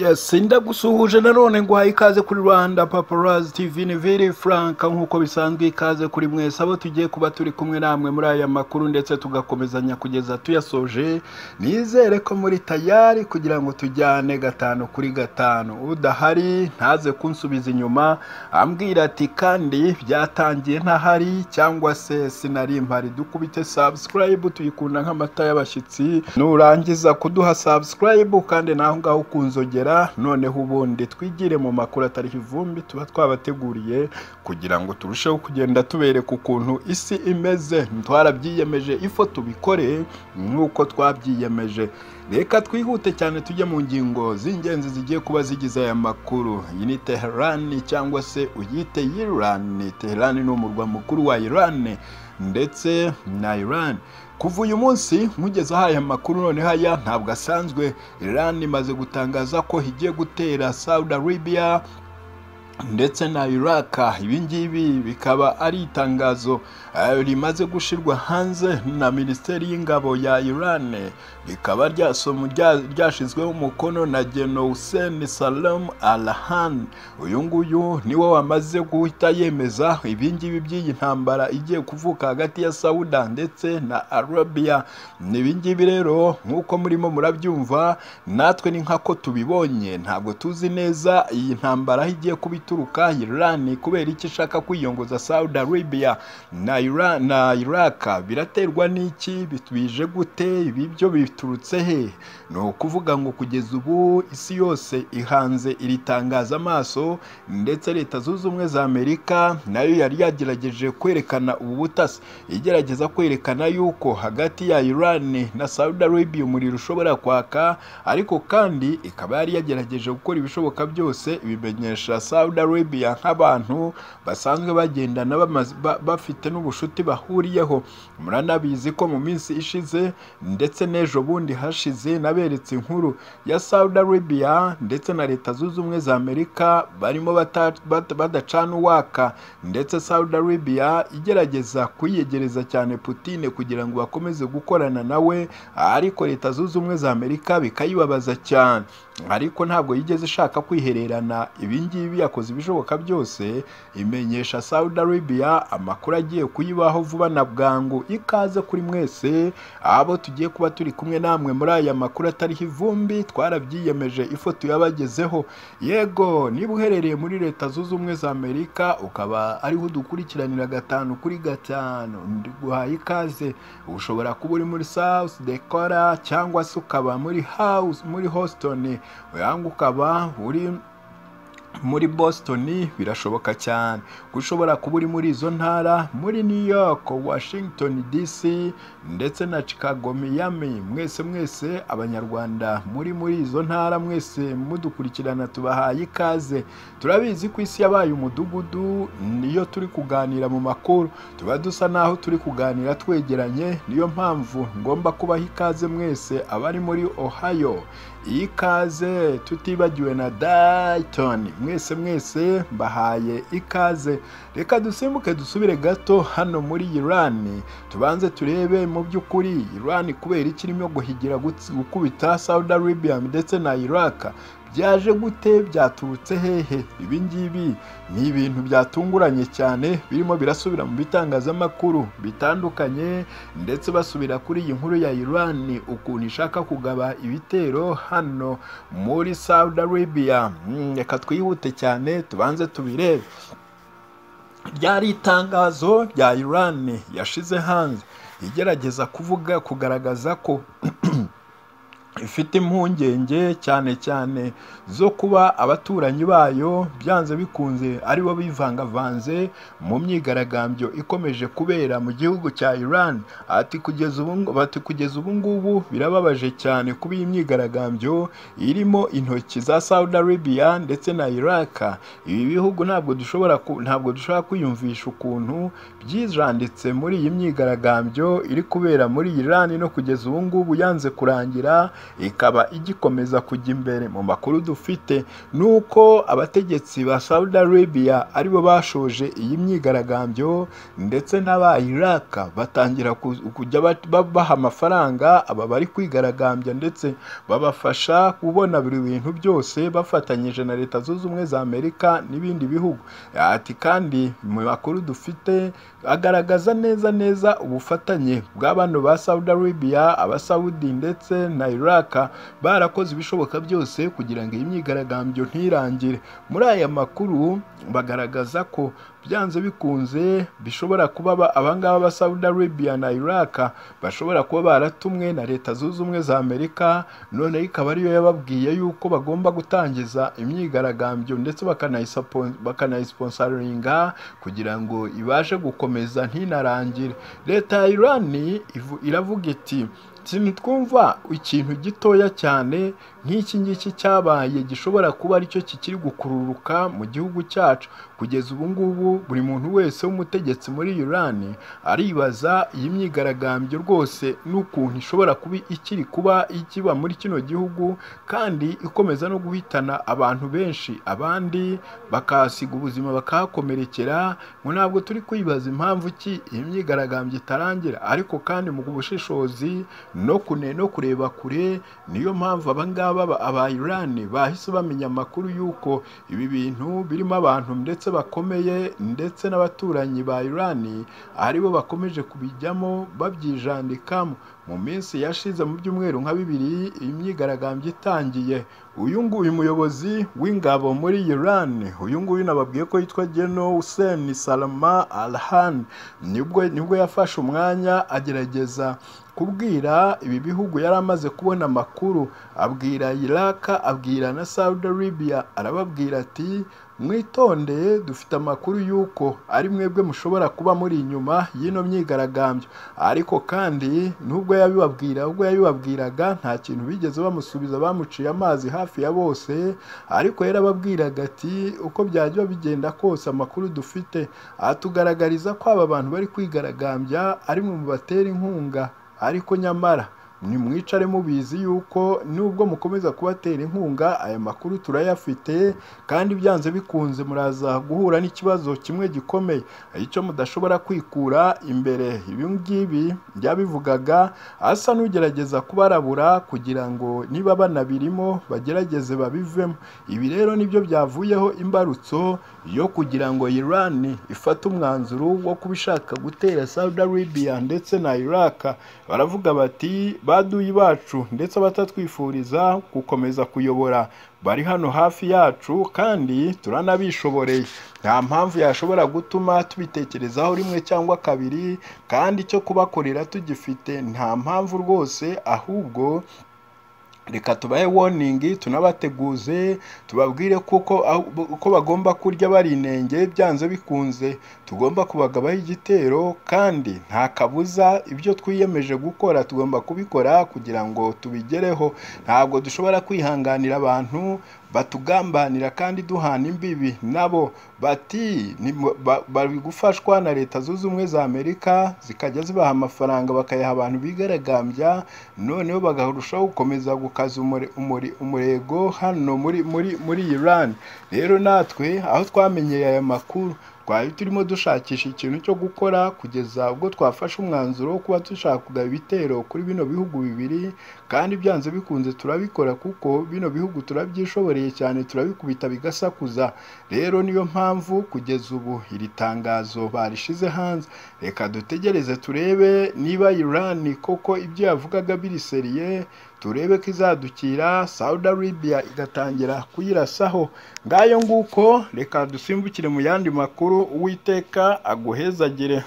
Yes, ndagusuhuje nanone nguhaye ikaze kuri Rwanda Paparazzi TV ni Vili Frank nk'uko bisanzwe ikaze kuri mwese abo tugiye kuba turi kumwe namwe muri aya makuru ndetse tugakomezanya kugeza tuyasoje nizere ko muri tayari kugira ngo tujyane gatanu kuri gatanu udahari ntaze kunsubiza inyuma ambwira ati kandi byatangiye ntahari cyangwa se sinari mpari dukubite subscribe tuyikunda nk'amata y'abashyitsi nurangiza kuduha subscribe kandi naho ngaho ukunzogera kugera noneho ubundi twigire mu makuru atari ivumbi tuba twabateguriye kugira ngo turusheho kugenda tubereka ukuntu isi imeze twarabyiyemeje ifo tubikore nk'uko twabyiyemeje reka twihute cyane tujye mu ngingo z'ingenzi zigiye kuba zigize aya makuru iyi ni teherani cyangwa se uyite yirani teherani ni umurwa mukuru wa irani ndetse na irani kuva uyu munsi nkugeze aya makuru noneho aya ntabwo asanzwe iran imaze gutangaza ko igiye gutera saudi arabia ndetse na iraka ibingibi bikaba ari itangazo rimaze gushyirwa hanze na minisiteri y'ingabo ya iran rikaba ryashyizweho umukono na geno hussein salam arahan uyu nguyu niwe wamaze guhita yemeza ibingibi by'iyi ntambara igiye kuvuka hagati ya sawuda ndetse na arabiya ibingibi rero nk'uko murimo murabyumva natwe ni nk'ako tubibonye ntabwo tuzi neza iyi ntambara aho igiye kuba ituruka irani kubera icyo ishaka kwiyongoza saudi arabia na na iraka biraterwa n'iki bije gute ibi byo biturutse he ni ukuvuga ngo kugeza ubu isi yose ihanze iri tangaza amaso ndetse leta zunze ubumwe za amerika nayo yari yagerageje kwerekana ubu butasi igerageza kwerekana yuko hagati ya irani na saudi arabia umuriro ushobora kwaka ariko kandi ikaba yari yagerageje gukora ibishoboka byose ibimenyesha saudi arabia nk'abantu basanzwe bagendana bafite n'ubushuti bahuriyeho muranabizi ko mu minsi ishize ndetse n'ejo bundi hashize naberetse inkuru ya saudi arabia ndetse na leta zunze ubumwe za amerika barimo badacana uwaka ndetse saudi arabia igerageza kuyiyegereza cyane putine kugira ngo bakomeze gukorana nawe ariko leta zunze ubumwe za amerika bikayibabaza cyane ariko ntabwo yigeze ishaka kwihererana ibingibi yakoze ibishoboka byose imenyesha saudi arabia amakuru agiye kuyibaho vuba na bwangu ikaze kuri mwese abo tugiye kuba turi kumwe namwe muri aya makuru atariho ivumbi twarabyiyemeje ifoto yabagezeho yego niba uherereye muri leta zunze ubumwe za amerika ukaba ariho udukurikiranira gatanu kuri gatanu guhaye ikaze ushobora kuba uri muri south decora cyangwa se ukaba muri house muri houston uyanga ukaba uri muri boston birashoboka cyane gushobora kuba uri muri izo ntara muri new york washington dc ndetse na chicago miami mwese mwese abanyarwanda muri muri izo ntara mwese mudukurikirana tubahaye ikaze turabizi ko isi yabaye umudugudu niyo turi kuganira mu makuru tuba dusa n'aho turi kuganira twegeranye niyo mpamvu ngomba kubaha ikaze mwese abari muri ohio iyi kaze tutibagiwe na dayitoni mwese mwese mbahaye ikaze reka dusimbuke dusubire gato hano muri irani tubanze turebe mu by'ukuri irani kubera ikirimo guhigira gukubita saudi arabia ndetse na iraka byaje gute byaturutse hehe ibi ngibi ni ibintu byatunguranye cyane birimo birasubira mu bitangazamakuru bitandukanye ndetse basubira kuri iyi nkuru ya irani ukuntu ishaka kugaba ibitero hano muri saudi arabia reka twihute cyane tubanze tubirebe ryari itangazo rya irani yashize hanze igerageza kuvuga kugaragaza ko ifite impungenge cyane cyane zo kuba abaturanyi bayo byanze bikunze aribo bivangavanze mu myigaragambyo ikomeje kubera mu gihugu cya Iran ati kugeza ubu bati kugeza ubu ngubu birababaje cyane kuba iyi myigaragambyo irimo intoki za Saudi Arabia ndetse na Iraq ibi bihugu ntabwo dushobora ntabwo dushobora kwiyumvisha ukuntu byijanditse muri iyi myigaragambyo iri kubera muri Iran no kugeza ubu ngubu yanze kurangira ikaba igikomeza kujya imbere mu makuru dufite ni uko abategetsi ba Saudi Arabia aribo bashoje iyi myigaragambyo ndetse n'aba Iraq batangira ku- kujya bat- babaha amafaranga aba bari kwigaragambya ndetse babafasha kubona buri bintu byose bafatanyije na leta zunze ubumwe za Amerika n'ibindi bihugu ati kandi mu makuru dufite agaragaza neza neza ubufatanye bwa bano ba Saudi Arabia abasawudi ndetse na Iraq barakoze ibishoboka byose kugira ngo iyi myigaragambyo ntirangire muri aya makuru bagaragaza ko byanze bikunze bishobora kuba aba- abangaba ba Saudi Arabia na Iraq bashobora kuba baratumwe na leta zunze ubumwe za Amerika noneho ikaba ariyo yababwiye yuko bagomba gutangiza imyigaragambyo ndetse bakanayisapo- bakanayisiponsaringa kugira ngo ibashe gukomeza ntinarangire leta ya irani ivu- iravuga iti ntitwumva ikintu gitoya cyane nk'iki ngiki cyabaye gishobora kuba aricyo kikiri gukururuka mu gihugu cyacu kugeza ubu ngubu buri muntu wese w'umutegetsi muri irani aribaza iyi myigaragambyo rwose n'ukuntu ishobora kuba ikiri kuba ikiba muri kino gihugu kandi ikomeza no guhitana abantu benshi abandi bakahasiga ubuzima bakahakomerekera ngo ntabwo turi kwibaza impamvu ki iyi myigaragambyo itarangira ariko kandi mu bushishozi no kune no kureba kure niyo mpamvu abangaba ba- aba Iran bahise bamenya amakuru y'uko ibi bintu birimo abantu ndetse bakomeye ndetse n'abaturanyi ba Iran aribo bakomeje kubijyamo babyijandikamo mu minsi yashize mu byumweru nka bibiri iyi myigaragambyo itangiye uyu nguyu muyobozi w'ingabo muri Iran uyu nguyu nababwiye ko yitwa General Hussein Salama Alhan nibwo nibwo yafashe umwanya agerageza kubwira ibi bihugu yari amaze kubona amakuru abwira Iraq abwira na Saudi Arabia arababwira ati mwitondeye dufite amakuru y'uko ari mwebwe mushobora kuba muri inyuma y'ino myigaragambyo ariko kandi nubwo yabibabwira ubwo yabibabwiraga nta kintu bigeze bamusubiza bamuciye amazi hafi ya bose ariko yarababwiraga ati uko byajya bigenda kose amakuru dufite atugaragariza ko aba bantu bari kwigaragambya ari mwe mu batera inkunga ariko nyamara nimwicare mubizi yuko nubwo mukomeza kubatera inkunga aya makuru turayafite kandi byanze bikunze muraza guhura n'ikibazo kimwe gikomeye icyo mudashobora kwikura imbere ibi ngibi byabivugaga asa n'ugerageza kubarabura kugira ngo niba banabirimo bagerageze babivemo ibi rero nibyo byavuyeho imbarutso yo kugira ngo Iran ifate umwanzuro wo kubishaka gutera Saudi Arabia ndetse na Iraq baravuga bati baduyi bacu ndetse abatatwifuriza gukomeza kuyobora bari hano hafi yacu kandi turanabishoboreye nta mpamvu yashobora gutuma tubitekerezaho rimwe cyangwa kabiri kandi icyo kubakorera tugifite nta mpamvu rwose ahubwo reka tubahe warning tunabateguze tubabwire kuko uko bagomba kurya bari inenge byanze bikunze tugomba kubagabaho igitero kandi nta kabuza ibyo twiyemeje gukora tugomba kubikora kugira ngo tubigereho ntabwo dushobora kwihanganira abantu batugambanira kandi duhana imbibi nabo bati ni- ba- bari gufashwa na leta zunze ubumwe za amerika zikajya zibaha amafaranga bakayaha abantu bigaragambya noneho bagarushaho gukomeza gukaza umure- umure- umurego hano muri muri muri iran rero natwe aho twamenyeye aya makuru twari turimo dushakisha ikintu cyo gukora kugeza ubwo twafashe umwanzuro wo kuba dushaka ibitero kuri bino bihugu bibiri kandi byanze bikunze turabikora kuko bino bihugu turabyishoboreye cyane turabikubita bigasakuza rero niyo mpamvu kugeza ubu iri tangazo barishize hanze reka dutegereze turebe niba Iran koko ibyo yavugaga biriseriye turebe ko izadukira Saudi Arabia igatangira kuyirasaho ngayo nguko reka dusimbukire mu yandi makuru uwiteka aguhezagire